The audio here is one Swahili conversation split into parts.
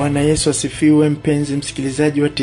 Bwana Yesu asifiwe, mpenzi msikilizaji wa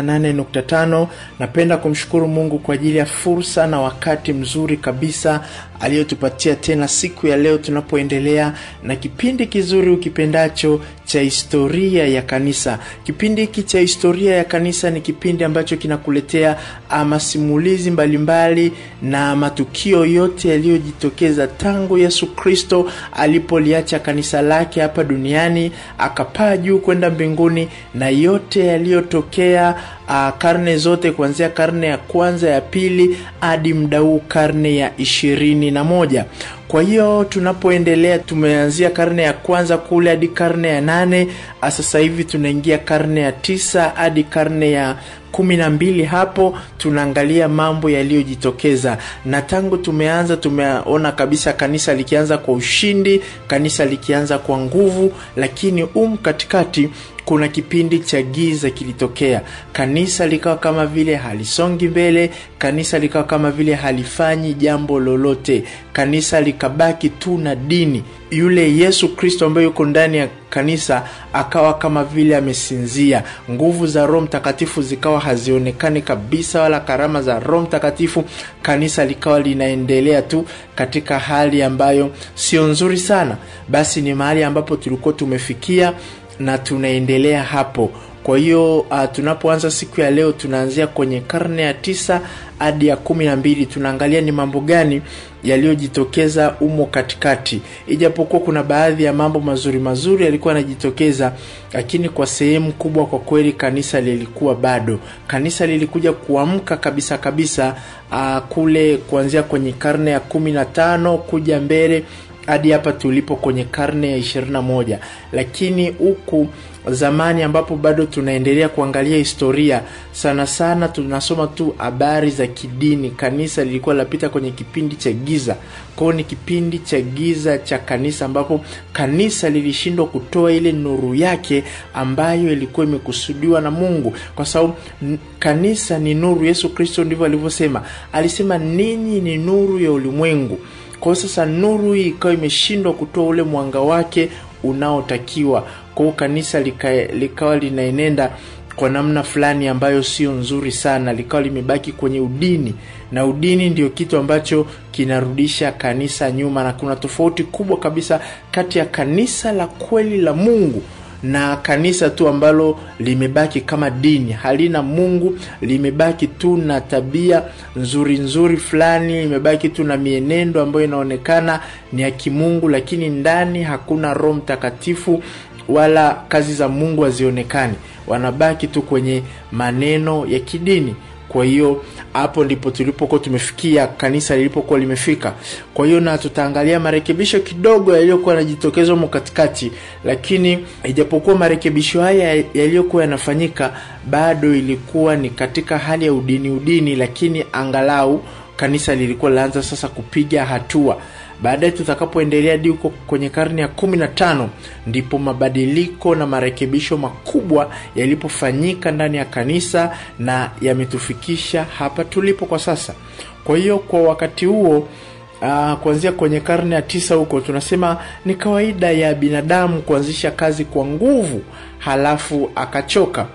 98.5. Napenda kumshukuru Mungu kwa ajili ya fursa na wakati mzuri kabisa aliyotupatia tena siku ya leo, tunapoendelea na kipindi kizuri ukipendacho cha historia ya kanisa. Kipindi hiki cha historia ya kanisa ni kipindi ambacho kinakuletea masimulizi mbalimbali na matukio yote yaliyojitokeza tangu Yesu Kristo alipoliacha kanisa lake hapa duniani akapaa juu kwenda mbinguni na yote yaliyotokea uh, karne zote kuanzia karne ya kwanza ya pili hadi mda huu karne ya ishirini na moja kwa hiyo tunapoendelea tumeanzia karne ya kwanza kule hadi karne ya nane sasa hivi tunaingia karne ya tisa hadi karne ya kumi na mbili hapo tunaangalia mambo yaliyojitokeza na tangu tumeanza tumeona kabisa kanisa likianza kwa ushindi kanisa likianza kwa nguvu lakini um katikati kuna kipindi cha giza kilitokea kanisa likawa kama vile halisongi mbele kanisa likawa kama vile halifanyi jambo lolote kanisa likabaki tu na dini yule yesu kristo ambaye yuko ndani ya kanisa akawa kama vile amesinzia nguvu za roho mtakatifu zikawa hazionekani kabisa wala karama za roho mtakatifu kanisa likawa linaendelea tu katika hali ambayo sio nzuri sana basi ni mahali ambapo tulikuwa tumefikia na tunaendelea hapo kwa hiyo uh, tunapoanza siku ya leo tunaanzia kwenye karne ya tisa hadi ya kumi na mbili tunaangalia ni mambo gani yaliyojitokeza umo katikati ijapokuwa kuna baadhi ya mambo mazuri mazuri yalikuwa yanajitokeza lakini kwa sehemu kubwa kwa kweli kanisa lilikuwa bado kanisa lilikuja kuamka kabisa kabisa uh, kule kuanzia kwenye karne ya kumi na tano kuja mbele hadi hapa tulipo kwenye karne ya 21 lakini huku zamani ambapo bado tunaendelea kuangalia historia sana sana tunasoma tu habari za kidini kanisa lilikuwa lapita kwenye kipindi cha giza kwao ni kipindi cha giza cha kanisa ambapo kanisa lilishindwa kutoa ile nuru yake ambayo ilikuwa imekusudiwa na mungu kwa sababu kanisa ni nuru yesu kristo ndivyo alivyosema alisema ninyi ni nuru ya ulimwengu kwao sasa nuru hii ikawa imeshindwa kutoa ule mwanga wake unaotakiwa kwao kanisa lika, likawa linaenenda kwa namna fulani ambayo sio nzuri sana likawa limebaki kwenye udini na udini ndio kitu ambacho kinarudisha kanisa nyuma na kuna tofauti kubwa kabisa kati ya kanisa la kweli la mungu na kanisa tu ambalo limebaki kama dini halina mungu limebaki tu na tabia nzuri nzuri fulani limebaki tu na mienendo ambayo inaonekana ni ya kimungu lakini ndani hakuna roho mtakatifu wala kazi za mungu hazionekani wanabaki tu kwenye maneno ya kidini kwa hiyo hapo ndipo tulipokuwa tumefikia kanisa lilipokuwa limefika kwa hiyo na tutaangalia marekebisho kidogo yaliyokuwa yanajitokeza humo katikati lakini ijapokuwa marekebisho haya yaliyokuwa yanafanyika bado ilikuwa ni katika hali ya udini udini lakini angalau kanisa lilikuwa linaanza sasa kupiga hatua baadaye tutakapoendelea hadi huko kwenye karne ya kumi na tano ndipo mabadiliko na marekebisho makubwa yalipofanyika ndani ya kanisa na yametufikisha hapa tulipo kwa sasa kwa hiyo kwa wakati huo Uh, kuanzia kwenye karne ya tisa huko tunasema ni kawaida ya binadamu kuanzisha kazi kwa nguvu halafu akachoka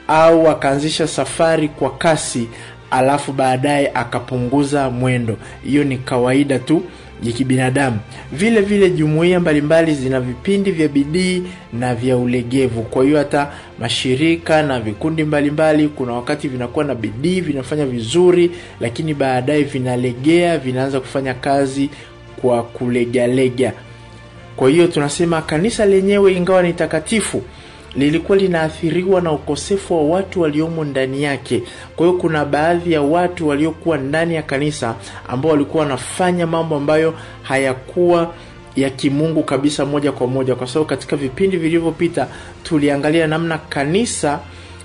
au akaanzisha safari kwa kasi alafu baadaye akapunguza mwendo hiyo ni kawaida tu ya kibinadamu vile vile jumuiya mbalimbali zina vipindi vya bidii na vya ulegevu kwa hiyo hata mashirika na vikundi mbalimbali mbali, kuna wakati vinakuwa na bidii vinafanya vizuri lakini baadaye vinalegea vinaanza kufanya kazi kwa kulegalega kwa hiyo tunasema kanisa lenyewe ingawa ni takatifu lilikuwa linaathiriwa na ukosefu wa watu waliomo ndani yake kwa hiyo kuna baadhi ya watu waliokuwa ndani ya kanisa ambao walikuwa wanafanya mambo ambayo hayakuwa ya kimungu kabisa moja kwa moja kwa sababu katika vipindi vilivyopita tuliangalia namna kanisa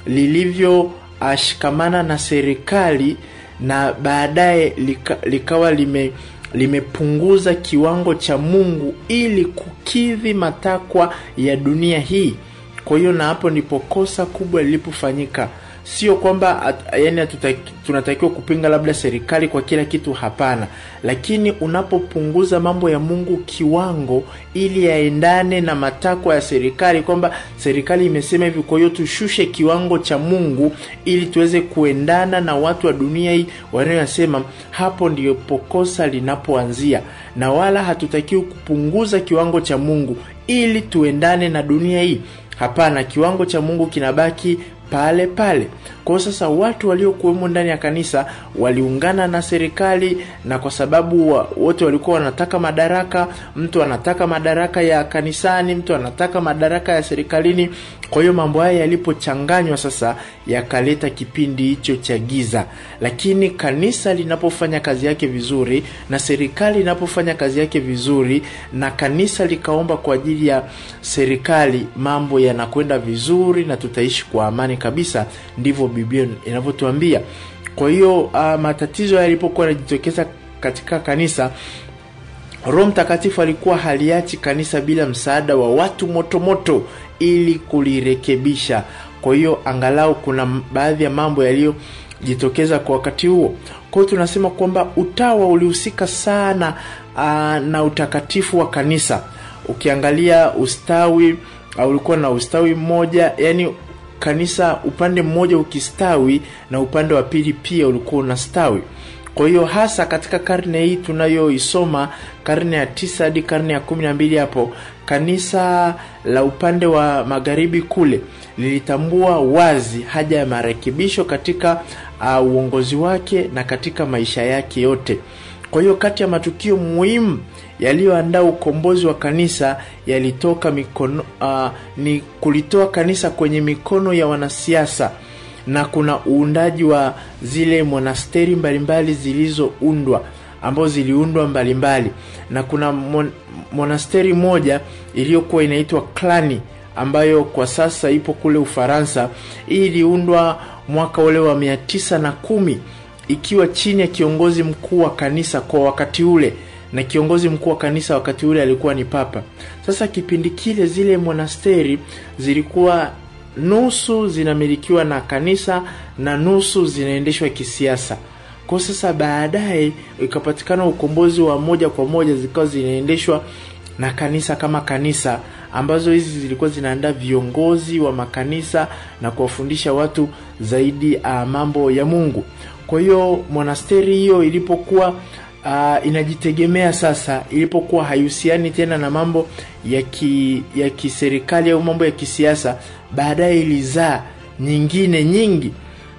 lilivyoshikamana na serikali na baadaye lika, likawa lime limepunguza kiwango cha mungu ili kukidhi matakwa ya dunia hii kwa hiyo na hapo ndipo kosa kubwa lilipofanyika sio kwamba at, yani hatutaki- tunatakiwa kupinga labda serikali kwa kila kitu hapana lakini unapopunguza mambo ya mungu kiwango ili yaendane na matakwa ya serikali kwamba serikali imesema hivi kwa hiyo tushushe kiwango cha mungu ili tuweze kuendana na watu wa dunia hii wanayosema hapo ndipo kosa linapoanzia na wala hatutakiwi kupunguza kiwango cha mungu ili tuendane na dunia hii hapana kiwango cha mungu kinabaki pale pale kwao sasa watu waliokuwemo ndani ya kanisa waliungana na serikali na kwa sababu wa, wote walikuwa wanataka madaraka mtu anataka madaraka ya kanisani mtu anataka madaraka ya serikalini kwa hiyo mambo haya yalipochanganywa sasa yakaleta kipindi hicho cha giza lakini kanisa linapofanya kazi yake vizuri na serikali inapofanya kazi yake vizuri na kanisa likaomba kwa ajili ya serikali mambo yanakwenda vizuri na tutaishi kwa amani kabisa ndivyo biblia inavyotuambia kwa hiyo uh, matatizo yalipokuwa yanajitokeza katika kanisa roho mtakatifu alikuwa haliachi kanisa bila msaada wa watu motomoto moto, ili kulirekebisha kwa hiyo angalau kuna m- baadhi ya mambo yaliyojitokeza kwa wakati huo kwa hiyo tunasema kwamba utawa ulihusika sana aa, na utakatifu wa kanisa ukiangalia ustawi uh, ulikuwa na ustawi mmoja yani kanisa upande mmoja ukistawi na upande wa pili pia ulikuwa unastawi kwa hiyo hasa katika karne hii tunayoisoma karne ya tisa hadi karne ya kumi na mbili hapo kanisa la upande wa magharibi kule lilitambua wazi haja ya marekebisho katika uh, uongozi wake na katika maisha yake yote kwa hiyo kati ya matukio muhimu yaliyoandaa ukombozi wa kanisa yalitoka mikono uh, ni kulitoa kanisa kwenye mikono ya wanasiasa na kuna uundaji wa zile monasteri mbalimbali zilizoundwa ambazo ziliundwa mbalimbali na kuna mon, monasteri moja iliyokuwa inaitwa klani ambayo kwa sasa ipo kule ufaransa hii iliundwa mwaka ule wa mia tisa na kumi ikiwa chini ya kiongozi mkuu wa kanisa kwa wakati ule na kiongozi mkuu wa kanisa wakati ule alikuwa ni papa sasa kipindi kile zile monasteri zilikuwa nusu zinamilikiwa na kanisa na nusu zinaendeshwa kisiasa kwa sasa baadaye ikapatikana ukombozi wa moja kwa moja zikawa zinaendeshwa na kanisa kama kanisa ambazo hizi zilikuwa zinaandaa viongozi wa makanisa na kuwafundisha watu zaidi uh, mambo ya mungu kwa hiyo monasteri hiyo ilipokuwa uh, inajitegemea sasa ilipokuwa haihusiani tena na mambo ya ki, ya kiserikali au mambo ya kisiasa baadaye ilizaa nyingine nyingi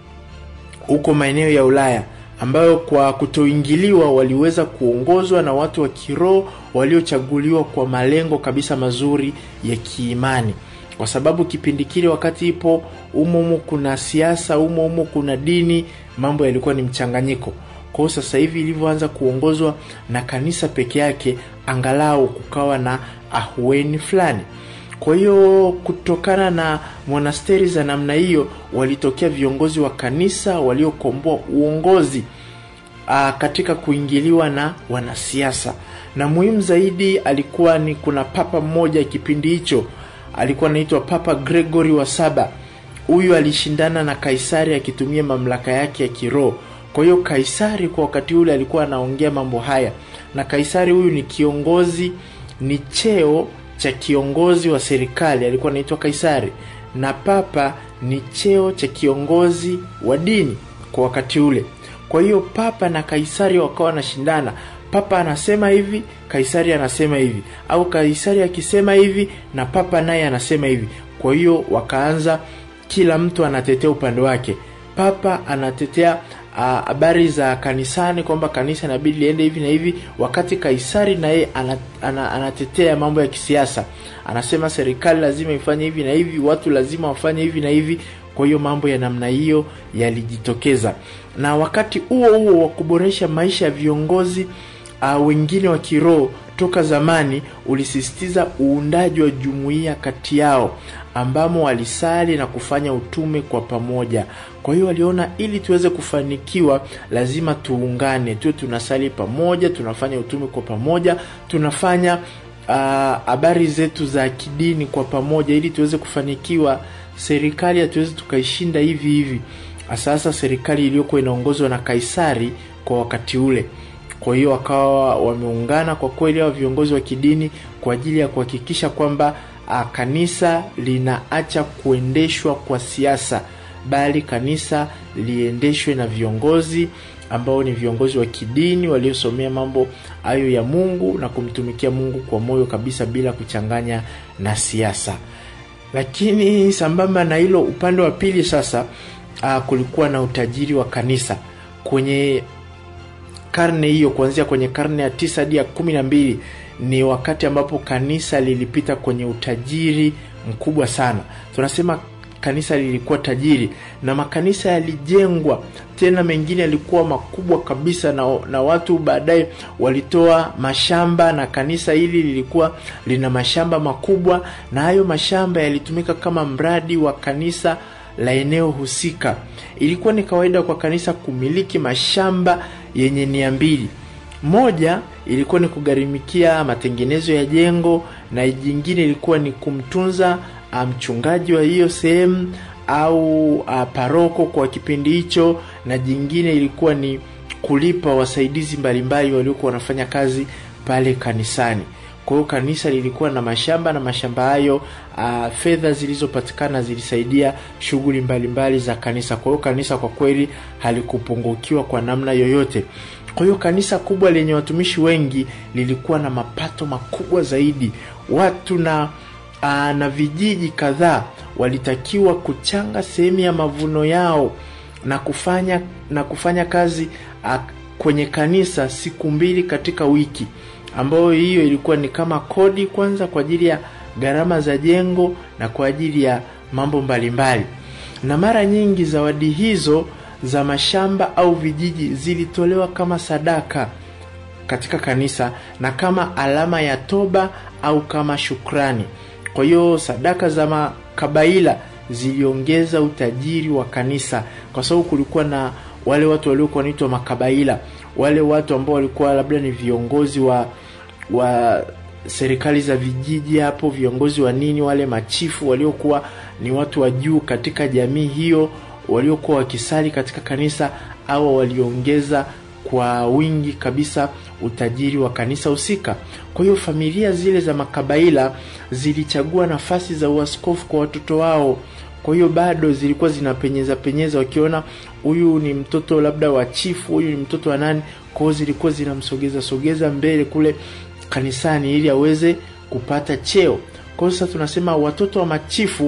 huko maeneo ya ulaya ambayo kwa kutoingiliwa waliweza kuongozwa na watu wa kiroho waliochaguliwa kwa malengo kabisa mazuri ya kiimani kwa sababu kipindi kile wakati ipo umomo kuna siasa umomo kuna dini mambo yalikuwa ni mchanganyiko kwao sasa hivi ilivyoanza kuongozwa na kanisa peke yake angalau kukawa na ahueni fulani kwa hiyo kutokana na monasteri za namna hiyo walitokea viongozi wa kanisa waliokomboa uongozi a, katika kuingiliwa na wanasiasa na muhimu zaidi alikuwa ni kuna papa mmoja kipindi hicho alikuwa anaitwa papa gregory wa saba huyu alishindana na kaisari akitumia mamlaka yake ya kiroho kwa hiyo kaisari kwa wakati ule alikuwa anaongea mambo haya na kaisari huyu ni kiongozi ni cheo cha kiongozi wa serikali alikuwa anaitwa kaisari na papa ni cheo cha kiongozi wa dini kwa wakati ule kwa hiyo papa na kaisari wakawa wanashindana papa anasema hivi kaisari anasema hivi au kaisari akisema hivi na papa naye anasema hivi kwa hiyo wakaanza kila mtu anatetea upande wake papa anatetea habari uh, za kanisani kwamba kanisa inabidi liende hivi na hivi wakati kaisari naye ana, ana, anatetea mambo ya kisiasa anasema serikali lazima ifanye hivi na hivi watu lazima wafanye hivi na hivi kwa hiyo mambo ya namna hiyo yalijitokeza na wakati huo huo wa kuboresha maisha ya viongozi uh, wengine wa kiroho toka zamani ulisisitiza uundaji wa jumuiya kati yao ambamo walisali na kufanya utume kwa pamoja kwa hiyo waliona ili tuweze kufanikiwa lazima tuungane tuwe tunasali pamoja tunafanya utume kwa pamoja tunafanya habari uh, zetu za kidini kwa pamoja ili tuweze kufanikiwa serikali hatuwezi tukaishinda hivi hivi sasa serikali iliyokuwa inaongozwa na kaisari kwa wakati ule kwa hiyo wakawa wameungana kwa kweli hawa viongozi wa kidini kwa ajili ya kuhakikisha kwamba a, kanisa linaacha kuendeshwa kwa siasa bali kanisa liendeshwe na viongozi ambao ni viongozi wa kidini waliosomea mambo hayo ya mungu na kumtumikia mungu kwa moyo kabisa bila kuchanganya na siasa lakini sambamba na hilo upande wa pili sasa uh, kulikuwa na utajiri wa kanisa kwenye karne hiyo kuanzia kwenye karne ya tisa hadi ya kumi na mbili ni wakati ambapo kanisa lilipita kwenye utajiri mkubwa sana tunasema kanisa lilikuwa tajiri na makanisa yalijengwa tena mengine yalikuwa makubwa kabisa na, na watu baadaye walitoa mashamba na kanisa hili lilikuwa lina mashamba makubwa na hayo mashamba yalitumika kama mradi wa kanisa la eneo husika ilikuwa ni kawaida kwa kanisa kumiliki mashamba yenye nia mbili moja ilikuwa ni kugharimikia matengenezo ya jengo na jingine ilikuwa ni kumtunza mchungaji wa hiyo sehemu au uh, paroko kwa kipindi hicho na jingine ilikuwa ni kulipa wasaidizi mbalimbali waliokuwa wanafanya kazi pale kanisani kwa hiyo kanisa lilikuwa na mashamba na mashamba hayo uh, fedha zilizopatikana zilisaidia shughuli mbalimbali za kanisa kwa hiyo kanisa kwa kweli halikupungukiwa kwa namna yoyote kwa hiyo kanisa kubwa lenye watumishi wengi lilikuwa na mapato makubwa zaidi watu na uh, na vijiji kadhaa walitakiwa kuchanga sehemu ya mavuno yao na kufanya na kufanya kazi uh, kwenye kanisa siku mbili katika wiki ambayo hiyo ilikuwa ni kama kodi kwanza kwa ajili ya gharama za jengo na kwa ajili ya mambo mbalimbali na mara nyingi zawadi hizo za mashamba au vijiji zilitolewa kama sadaka katika kanisa na kama alama ya toba au kama shukrani kwa hiyo sadaka za makabaila ziliongeza utajiri wa kanisa kwa sababu kulikuwa na wale watu waliokuwa wanaitwa makabaila wale watu ambao walikuwa labda ni viongozi wa wa serikali za vijiji hapo viongozi wa nini wale machifu waliokuwa ni watu wa juu katika jamii hiyo waliokuwa wakisali katika kanisa au waliongeza kwa wingi kabisa utajiri wa kanisa husika kwa hiyo familia zile za makabaila zilichagua nafasi za uaskofu kwa watoto wao kwa hiyo bado zilikuwa zinapenyeza penyeza wakiona huyu ni mtoto labda wa chifu huyu ni mtoto wa nani kwao zilikuwa zinamsogeza sogeza mbele kule kanisani ili aweze kupata cheo kwa hiyo sasa tunasema watoto wa machifu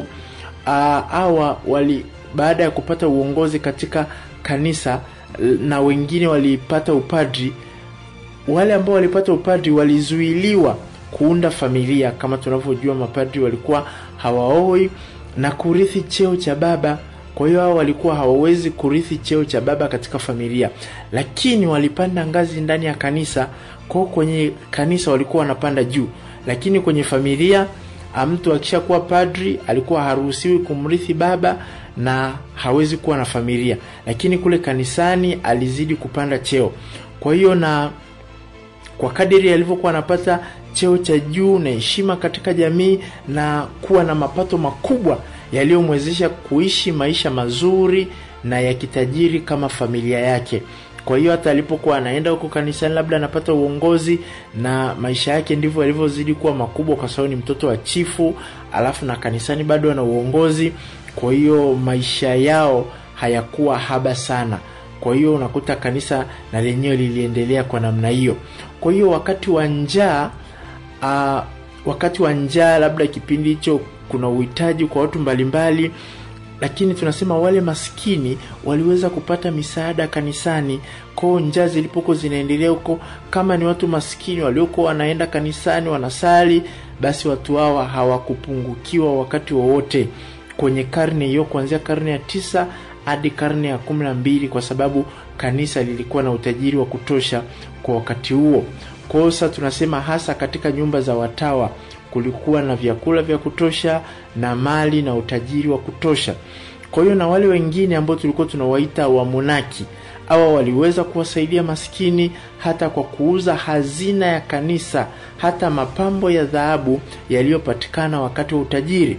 hawa wali baada ya kupata uongozi katika kanisa na wengine walipata upadri wale ambao walipata upadri walizuiliwa kuunda familia kama tunavyojua mapadri walikuwa hawaoi na kurithi cheo cha baba kwa hiyo hao walikuwa hawawezi kurithi cheo cha baba katika familia lakini walipanda ngazi ndani ya kanisa kwao kwenye kanisa walikuwa wanapanda juu lakini kwenye familia mtu akishakuwa padri alikuwa haruhusiwi kumrithi baba na hawezi kuwa na familia lakini kule kanisani alizidi kupanda cheo kwa hiyo na kwa kadiri alivyokuwa anapata cheo cha juu na heshima katika jamii na kuwa na mapato makubwa yaliyomwezesha kuishi maisha mazuri na ya kitajiri kama familia yake kwa hiyo hata alipokuwa anaenda huko kanisani labda anapata uongozi na maisha yake ndivyo yalivyozidi kuwa makubwa kwa sababu ni mtoto wa chifu alafu na kanisani bado ana uongozi kwa hiyo maisha yao hayakuwa haba sana kwa hiyo unakuta kanisa na lenyewe liliendelea kwa namna hiyo kwa hiyo wakati wa njaa uh, wakati wa njaa labda kipindi hicho kuna uhitaji kwa watu mbalimbali lakini tunasema wale maskini waliweza kupata misaada kanisani kwao njaa zilipokuwa zinaendelea huko kama ni watu maskini waliokuwa wanaenda kanisani wanasali basi watu hawa hawakupungukiwa wakati wowote kwenye karne hiyo kuanzia karne ya tisa hadi karne ya kumi na mbili kwa sababu kanisa lilikuwa na utajiri wa kutosha kwa wakati huo kwa hiyo sasa tunasema hasa katika nyumba za watawa kulikuwa na vyakula vya kutosha na mali na utajiri wa kutosha kwa hiyo na wale wengine ambao tulikuwa tunawaita wamonaki awa waliweza kuwasaidia maskini hata kwa kuuza hazina ya kanisa hata mapambo ya dhahabu yaliyopatikana wakati wa utajiri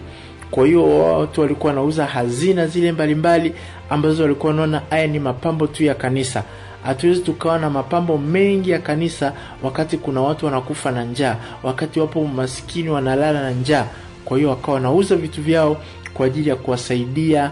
kwa hiyo watu walikuwa wanauza hazina zile mbalimbali ambazo walikuwa wanaona haya ni mapambo tu ya kanisa hatuwezi tukawa na mapambo mengi ya kanisa wakati kuna watu wanakufa na njaa wakati wapo maskini wanalala na njaa kwa hiyo wakawa wanauza vitu vyao kwa ajili ya kuwasaidia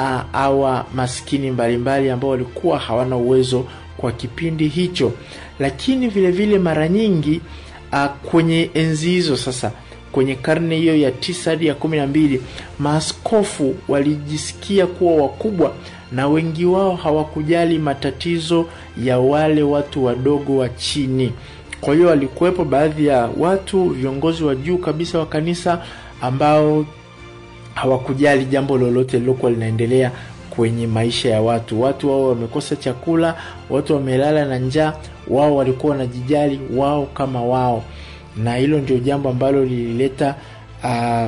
hawa maskini mbalimbali ambao walikuwa hawana uwezo kwa kipindi hicho lakini vile vile mara nyingi a, kwenye enzi hizo sasa kwenye karne hiyo ya tisa hadi ya kumi na mbili maaskofu walijisikia kuwa wakubwa na wengi wao hawakujali matatizo ya wale watu wadogo wa chini kwa hiyo walikuwepo baadhi ya watu viongozi wa juu kabisa wa kanisa ambao hawakujali jambo lolote lilokuwa linaendelea kwenye maisha ya watu watu wao wamekosa chakula watu wamelala na njaa wao walikuwa wanajijali wao kama wao na hilo ndio jambo ambalo lilileta uh,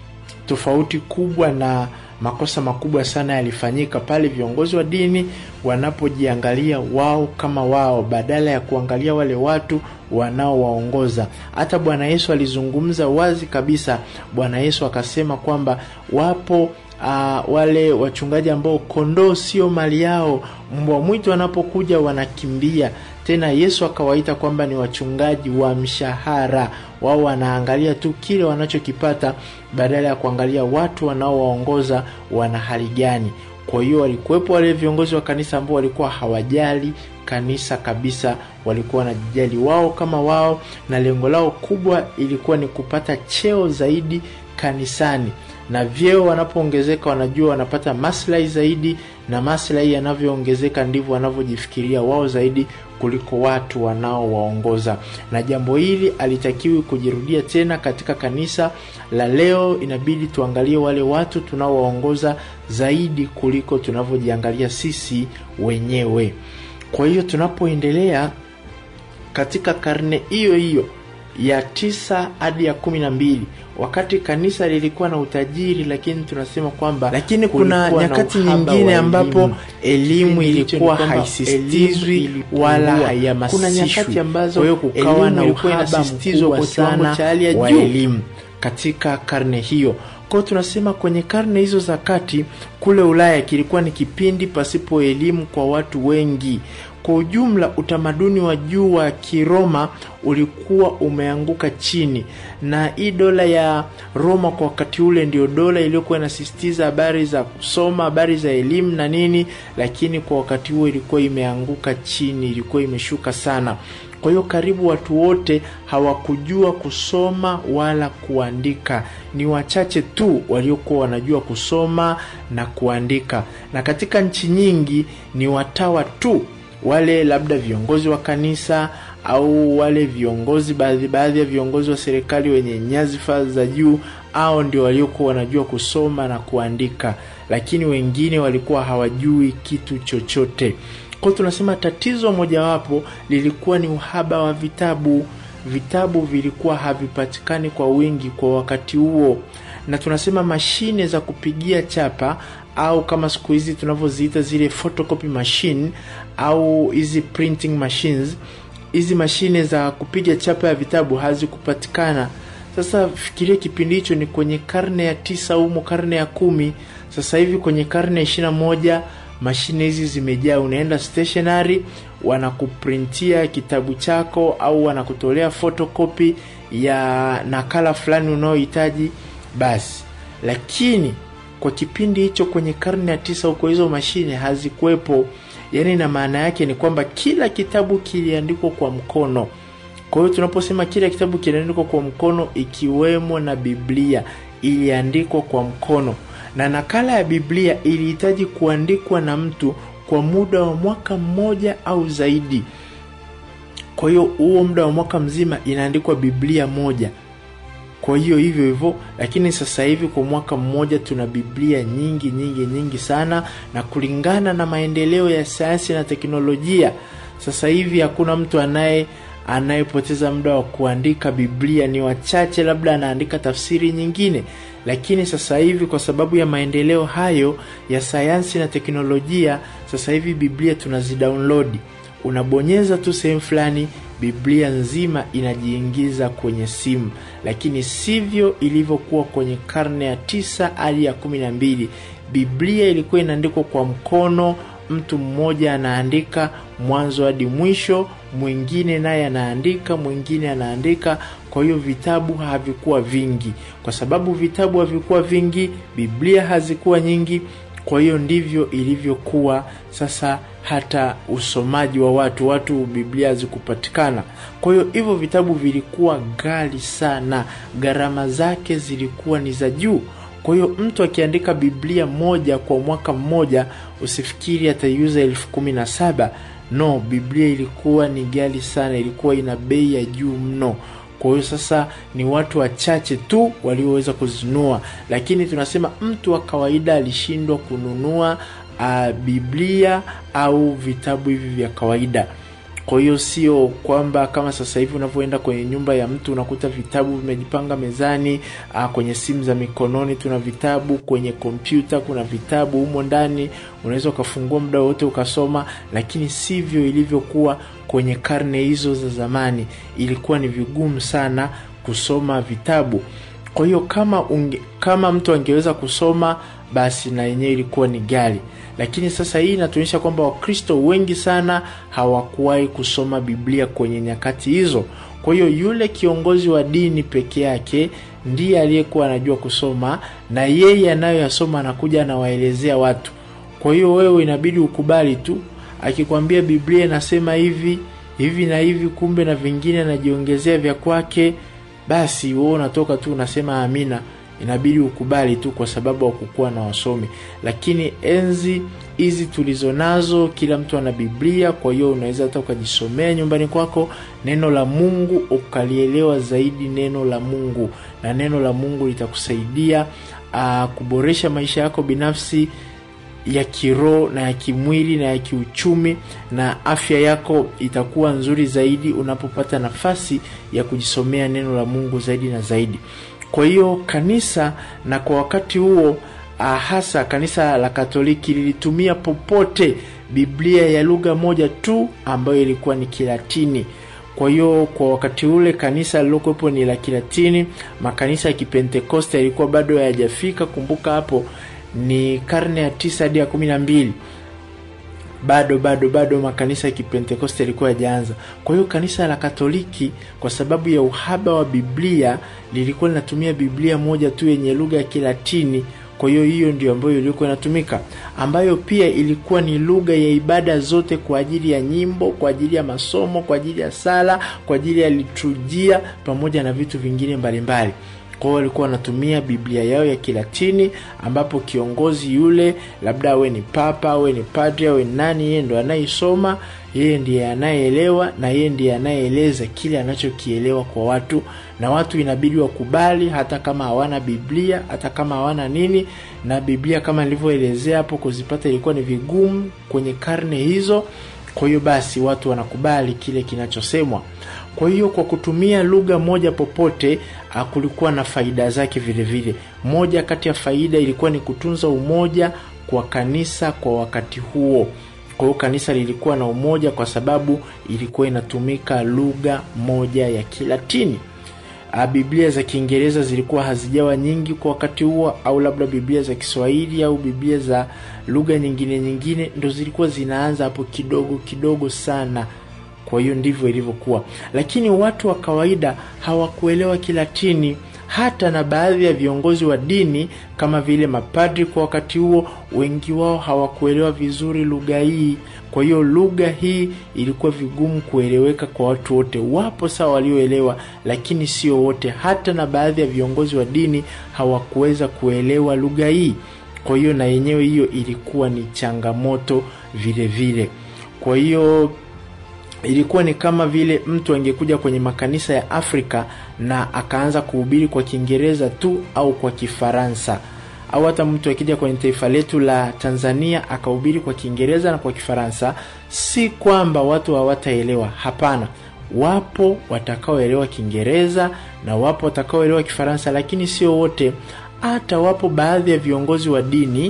tofauti kubwa na makosa makubwa sana yalifanyika pale viongozi wa dini wanapojiangalia wao kama wao badala ya kuangalia wale watu wanaowaongoza hata bwana yesu alizungumza wazi kabisa bwana yesu akasema kwamba wapo uh, wale wachungaji ambao kondoo sio mali yao mbwa mwitu wanapokuja wanakimbia tena yesu akawaita kwamba ni wachungaji wa mshahara wao wanaangalia tu kile wanachokipata badala ya kuangalia watu wanaowaongoza wana hali gani kwa hiyo walikuwepo wale viongozi wa kanisa ambao walikuwa hawajali kanisa kabisa walikuwa wanajijali wao kama wao na lengo lao kubwa ilikuwa ni kupata cheo zaidi kanisani na vyeo wanapoongezeka wanajua wanapata maslahi zaidi na maslahi yanavyoongezeka ndivyo wanavyojifikiria wao zaidi kuliko watu wanaowaongoza na jambo hili alitakiwi kujirudia tena katika kanisa la leo inabidi tuangalie wale watu tunaowaongoza zaidi kuliko tunavyojiangalia sisi wenyewe kwa hiyo tunapoendelea katika karne hiyo hiyo ya tisa hadi ya kumi na mbili wakati kanisa lilikuwa na utajiri lakini tunasema kwamba lakini kuna nyakati nyingine ambapo elimu ilikuwa haisisitizwi wala haihamasishwi kwa hiyo kukawa na uhaba mkubwa sana wa elimu katika karne hiyo kwao tunasema kwenye karne hizo za kati kule ulaya kilikuwa ni kipindi pasipo elimu kwa watu wengi kwa ujumla utamaduni wa juu wa kiroma ulikuwa umeanguka chini na hii dola ya roma kwa wakati ule ndio dola iliyokuwa inasisitiza habari za kusoma habari za elimu na nini lakini kwa wakati huo ilikuwa imeanguka chini ilikuwa imeshuka sana kwa hiyo karibu watu wote hawakujua kusoma wala kuandika ni wachache tu waliokuwa wanajua kusoma na kuandika na katika nchi nyingi ni watawa tu wale labda viongozi wa kanisa au wale viongozi baadhi baadhi ya viongozi wa serikali wenye nyadhifa za juu au ndio waliokuwa wanajua kusoma na kuandika lakini wengine walikuwa hawajui kitu chochote kwao tunasema tatizo mojawapo lilikuwa ni uhaba wa vitabu vitabu vilikuwa havipatikani kwa wingi kwa wakati huo na tunasema mashine za kupigia chapa au kama siku hizi tunavyoziita zile photocopy machine au hizi printing machines hizi mashine za kupiga chapa ya vitabu hazikupatikana sasa fikiria kipindi hicho ni kwenye karne ya tisa humo karne ya kumi sasa hivi kwenye karne ya ishirina moja mashine hizi zimejaa unaenda stationary wanakuprintia kitabu chako au wanakutolea photocopy ya nakala fulani unaohitaji basi lakini kwa kipindi hicho kwenye karne ya tisa huko hizo mashine hazikuwepo yaani na maana yake ni kwamba kila kitabu kiliandikwa kwa mkono kwa hiyo tunaposema kila kitabu kiliandikwa kwa mkono ikiwemo na biblia iliandikwa kwa mkono na nakala ya biblia ilihitaji kuandikwa na mtu kwa muda wa mwaka mmoja au zaidi kwa hiyo huo muda wa mwaka mzima inaandikwa biblia moja kwa hiyo hivyo hivyo lakini sasa hivi kwa mwaka mmoja tuna biblia nyingi nyingi nyingi sana na kulingana na maendeleo ya sayansi na teknolojia sasa hivi hakuna mtu anaye anayepoteza muda wa kuandika biblia ni wachache labda anaandika tafsiri nyingine lakini sasa hivi kwa sababu ya maendeleo hayo ya sayansi na teknolojia sasa hivi biblia tunazidownload unabonyeza tu sehemu fulani biblia nzima inajiingiza kwenye simu lakini sivyo ilivyokuwa kwenye karne ya tisa hadi ya kumi na mbili biblia ilikuwa inaandikwa kwa mkono mtu mmoja anaandika mwanzo hadi mwisho mwingine naye anaandika mwingine anaandika kwa hiyo vitabu havikuwa vingi kwa sababu vitabu havikuwa vingi biblia hazikuwa nyingi kwa hiyo ndivyo ilivyokuwa sasa hata usomaji wa watu watu biblia hazikupatikana kwa hiyo hivyo vitabu vilikuwa ghali sana gharama zake zilikuwa ni za juu kwa hiyo mtu akiandika biblia moja kwa mwaka mmoja usifikiri ataiuza elfu kumi na saba no biblia ilikuwa ni ghali sana ilikuwa ina bei ya juu mno kwa hiyo sasa ni watu wachache tu walioweza kuzinunua lakini tunasema mtu wa kawaida alishindwa kununua uh, biblia au vitabu hivi vya kawaida kwa hiyo sio kwamba kama sasa hivi unavyoenda kwenye nyumba ya mtu unakuta vitabu vimejipanga mezani uh, kwenye simu za mikononi tuna vitabu kwenye kompyuta kuna vitabu humo ndani unaweza ukafungua muda wote ukasoma lakini sivyo ilivyokuwa kwenye karne hizo za zamani ilikuwa ni vigumu sana kusoma vitabu kwa hiyo kama unge, kama mtu angeweza kusoma basi na yenyewe ilikuwa ni gari lakini sasa hii inatuonyesha kwamba wakristo wengi sana hawakuwahi kusoma biblia kwenye nyakati hizo kwa hiyo yule kiongozi wa dini peke yake ndiye aliyekuwa anajua kusoma na yeye anayoyasoma anakuja anawaelezea watu kwa hiyo wewe inabidi ukubali tu akikwambia biblia inasema hivi hivi na hivi kumbe na vingine anajiongezea vya kwake basi wewe unatoka tu unasema amina inabidi ukubali tu kwa sababu hakukuwa na wasomi lakini enzi hizi tulizo nazo kila mtu ana biblia kwa hiyo unaweza hata ukajisomea nyumbani kwako neno la mungu ukalielewa zaidi neno la mungu na neno la mungu litakusaidia uh, kuboresha maisha yako binafsi ya kiroho na ya kimwili na ya kiuchumi na afya yako itakuwa nzuri zaidi unapopata nafasi ya kujisomea neno la mungu zaidi na zaidi kwa hiyo kanisa na kwa wakati huo uh, hasa kanisa la katoliki lilitumia popote biblia ya lugha moja tu ambayo ilikuwa ni kilatini kwa hiyo kwa wakati ule kanisa lilokuwepo ni la kilatini makanisa ya kipentekoste yalikuwa bado hayajafika kumbuka hapo ni karne ya tisa hadi ya kumi na mbili bado bado bado makanisa ya kipentekoste yalikuwa yajaanza kwa hiyo kanisa la katoliki kwa sababu ya uhaba wa biblia lilikuwa linatumia biblia moja tu yenye lugha ya kilatini kwa hiyo hiyo ndio ambayo ilikuwa inatumika ambayo pia ilikuwa ni lugha ya ibada zote kwa ajili ya nyimbo kwa ajili ya masomo kwa ajili ya sala kwa ajili ya liturujia pamoja na vitu vingine mbalimbali kwao walikuwa wanatumia biblia yao ya kilatini ambapo kiongozi yule labda awe ni papa awe ni padri awe ni nani yeye ndo anayeisoma yeye ndiye anayeelewa na yeye ndiye anayeeleza kile anachokielewa kwa watu na watu inabidi wakubali hata kama hawana biblia hata kama hawana nini na biblia kama nilivyoelezea hapo kuzipata ilikuwa ni vigumu kwenye karne hizo kwa hiyo basi watu wanakubali kile kinachosemwa kwa hiyo kwa kutumia lugha moja popote kulikuwa na faida zake vile vile moja kati ya faida ilikuwa ni kutunza umoja kwa kanisa kwa wakati huo kwa hiyo kanisa lilikuwa na umoja kwa sababu ilikuwa inatumika lugha moja ya kilatini biblia za kiingereza zilikuwa hazijawa nyingi kwa wakati huo au labda biblia za kiswahili au biblia za lugha nyingine nyingine ndo zilikuwa zinaanza hapo kidogo kidogo sana kwa hiyo ndivyo ilivyokuwa lakini watu wa kawaida hawakuelewa kilatini hata na baadhi ya viongozi wa dini kama vile mapadri kwa wakati huo wengi wao hawakuelewa vizuri lugha hii kwa hiyo lugha hii ilikuwa vigumu kueleweka kwa watu wote wapo sawa walioelewa lakini sio wote hata na baadhi ya viongozi wa dini hawakuweza kuelewa lugha hii kwa hiyo na yenyewe hiyo ilikuwa ni changamoto vile vile kwa hiyo ilikuwa ni kama vile mtu angekuja kwenye makanisa ya afrika na akaanza kuhubiri kwa kiingereza tu au kwa kifaransa au hata mtu akija kwenye taifa letu la tanzania akahubiri kwa kiingereza na kwa kifaransa si kwamba watu hawataelewa hapana wapo watakaoelewa kiingereza na wapo watakaoelewa kifaransa lakini sio wote hata wapo baadhi ya viongozi wa dini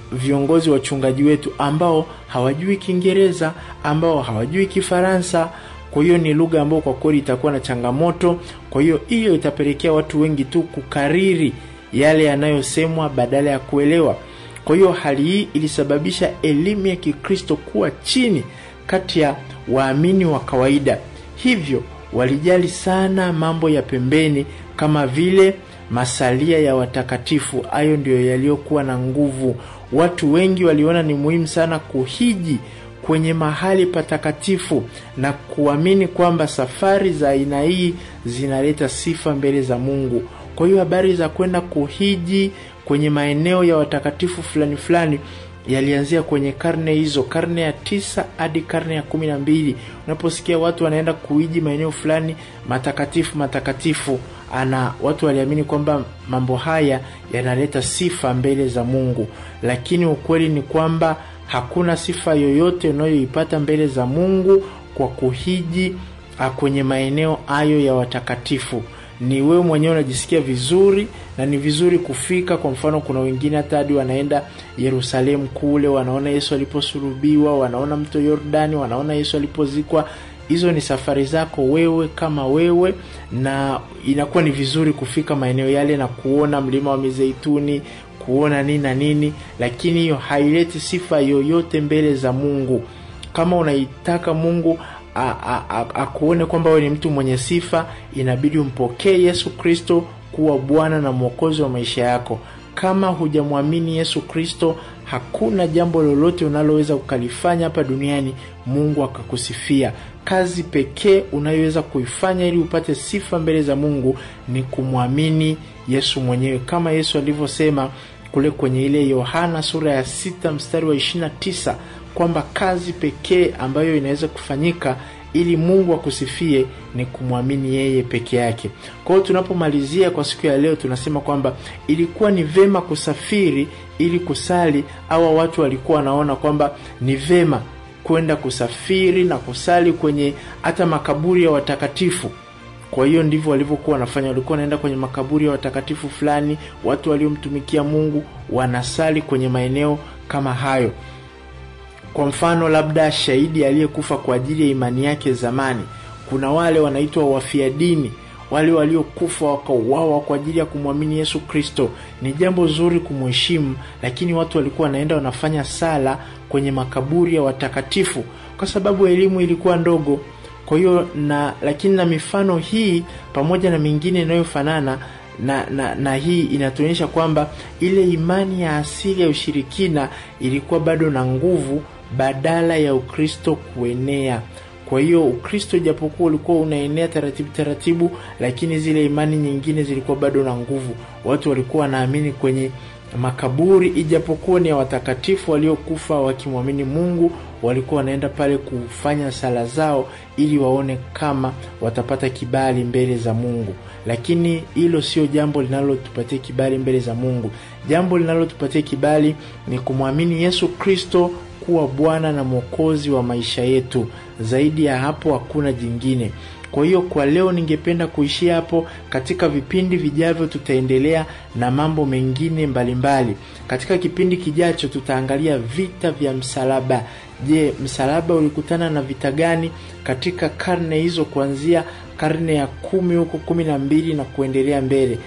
viongozi wachungaji wetu ambao hawajui Kiingereza, ambao hawajui Kifaransa. Kwa hiyo ni lugha ambayo kwa kweli itakuwa na changamoto. Kwa hiyo hiyo itapelekea watu wengi tu kukariri yale yanayosemwa badala ya kuelewa. Kwa hiyo hali hii ilisababisha elimu ya Kikristo kuwa chini kati ya waamini wa kawaida, hivyo walijali sana mambo ya pembeni kama vile masalia ya watakatifu. Hayo ndiyo yaliyokuwa na nguvu. Watu wengi waliona ni muhimu sana kuhiji kwenye mahali patakatifu na kuamini kwamba safari za aina hii zinaleta sifa mbele za Mungu. Kwa hiyo habari za kwenda kuhiji kwenye maeneo ya watakatifu fulani fulani yalianzia kwenye karne hizo, karne ya tisa hadi karne ya kumi na mbili. Unaposikia watu wanaenda kuhiji maeneo fulani matakatifu matakatifu, ana watu waliamini kwamba mambo haya yanaleta sifa mbele za Mungu, lakini ukweli ni kwamba hakuna sifa yoyote unayoipata mbele za Mungu kwa kuhiji kwenye maeneo hayo ya watakatifu. Ni wewe mwenyewe unajisikia vizuri na ni vizuri kufika. Kwa mfano, kuna wengine hata hadi wanaenda Yerusalemu kule, wanaona Yesu aliposulubiwa, wanaona mto Yordani, wanaona Yesu alipozikwa. Hizo ni safari zako wewe kama wewe, na inakuwa ni vizuri kufika maeneo yale na kuona mlima wa Mizeituni, kuona nini na nini, lakini hiyo haileti sifa yoyote mbele za Mungu. Kama unaitaka Mungu akuone kwamba wewe ni mtu mwenye sifa, inabidi umpokee Yesu Kristo kuwa Bwana na Mwokozi wa maisha yako. Kama hujamwamini Yesu Kristo, hakuna jambo lolote unaloweza ukalifanya hapa duniani Mungu akakusifia. Kazi pekee unayoweza kuifanya ili upate sifa mbele za Mungu ni kumwamini Yesu mwenyewe, kama Yesu alivyosema kule kwenye ile Yohana sura ya sita mstari wa ishirini na tisa kwamba kazi pekee ambayo inaweza kufanyika ili Mungu akusifie ni kumwamini yeye peke yake. Kwa hiyo tunapomalizia kwa siku ya leo, tunasema kwamba ilikuwa ni vema kusafiri ili kusali. Hawa watu walikuwa wanaona kwamba ni vema kwenda kusafiri na kusali kwenye hata makaburi ya watakatifu. Kwa hiyo ndivyo walivyokuwa wanafanya. Walikuwa wanaenda kwenye makaburi ya watakatifu fulani, watu waliomtumikia Mungu wanasali kwenye maeneo kama hayo. Kwa mfano, labda shahidi aliyekufa kwa ajili ya imani yake zamani. Kuna wale wanaitwa wafia dini, wale waliokufa wakauawa kwa ajili ya kumwamini Yesu Kristo. Ni jambo zuri kumheshimu, lakini watu walikuwa wanaenda wanafanya sala kwenye makaburi ya watakatifu kwa sababu elimu ilikuwa ndogo. Kwa hiyo na lakini na mifano hii pamoja na mingine inayofanana na, na, na hii inatuonyesha kwamba ile imani ya asili ya ushirikina ilikuwa bado na nguvu badala ya Ukristo kuenea. Kwa hiyo Ukristo japokuwa ulikuwa unaenea taratibu taratibu, lakini zile imani nyingine zilikuwa bado na nguvu. Watu walikuwa wanaamini kwenye makaburi, ijapokuwa ni ya watakatifu waliokufa wakimwamini Mungu, walikuwa wanaenda pale kufanya sala zao ili waone kama watapata kibali mbele za Mungu. Lakini hilo sio jambo linalotupatia kibali mbele za Mungu. Jambo linalotupatia kibali ni kumwamini Yesu Kristo kuwa Bwana na Mwokozi wa maisha yetu. Zaidi ya hapo hakuna jingine. Kwa hiyo kwa leo ningependa kuishia hapo. Katika vipindi vijavyo, tutaendelea na mambo mengine mbalimbali mbali. Katika kipindi kijacho tutaangalia vita vya msalaba. Je, msalaba ulikutana na vita gani katika karne hizo, kuanzia karne ya kumi huko kumi na mbili na kuendelea mbele?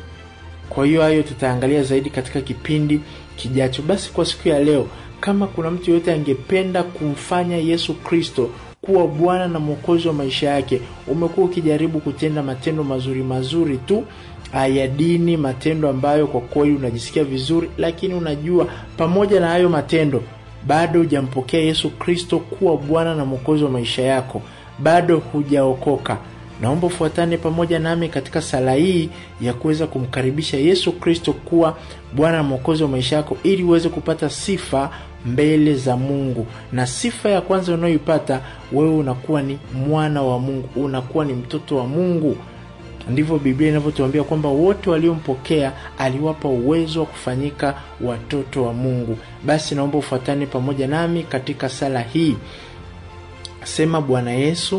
Kwa hiyo hayo tutaangalia zaidi katika kipindi kijacho. Basi kwa siku ya leo, kama kuna mtu yoyote angependa kumfanya Yesu Kristo kuwa Bwana na Mwokozi wa maisha yake, umekuwa ukijaribu kutenda matendo mazuri mazuri tu ya dini, matendo ambayo kwa kweli unajisikia vizuri, lakini unajua pamoja na hayo matendo bado hujampokea Yesu Kristo kuwa Bwana na Mwokozi wa maisha yako, bado hujaokoka. Naomba ufuatane pamoja nami katika sala hii ya kuweza kumkaribisha Yesu Kristo kuwa Bwana na Mwokozi wa maisha yako ili uweze kupata sifa mbele za Mungu. Na sifa ya kwanza unayoipata wewe, unakuwa ni mwana wa Mungu, unakuwa ni mtoto wa Mungu. Ndivyo Biblia inavyotuambia kwamba wote waliompokea aliwapa uwezo wa kufanyika watoto wa Mungu. Basi naomba ufuatane pamoja nami katika sala hii. Sema: Bwana Yesu,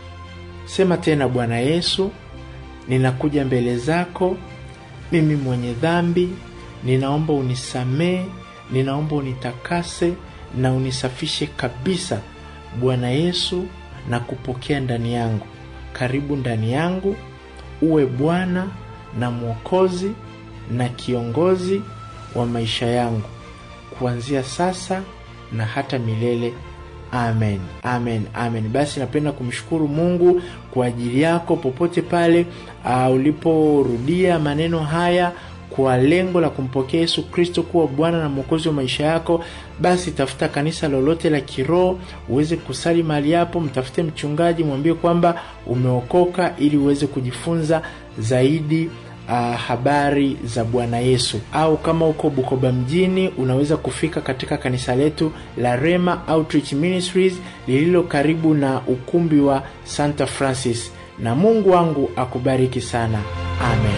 sema tena: Bwana Yesu, ninakuja mbele zako, mimi mwenye dhambi, ninaomba unisamee ninaomba unitakase na unisafishe kabisa bwana yesu na kupokea ndani yangu karibu ndani yangu uwe bwana na mwokozi na kiongozi wa maisha yangu kuanzia sasa na hata milele amen amen amen basi napenda kumshukuru mungu kwa ajili yako popote pale uh, uliporudia maneno haya kwa lengo la kumpokea yesu kristo kuwa bwana na mwokozi wa maisha yako basi tafuta kanisa lolote la kiroho uweze kusali mahali hapo mtafute mchungaji mwambie kwamba umeokoka ili uweze kujifunza zaidi uh, habari za bwana yesu au kama uko bukoba mjini unaweza kufika katika kanisa letu la rema outreach ministries lililo karibu na ukumbi wa santa francis na mungu wangu akubariki sana amen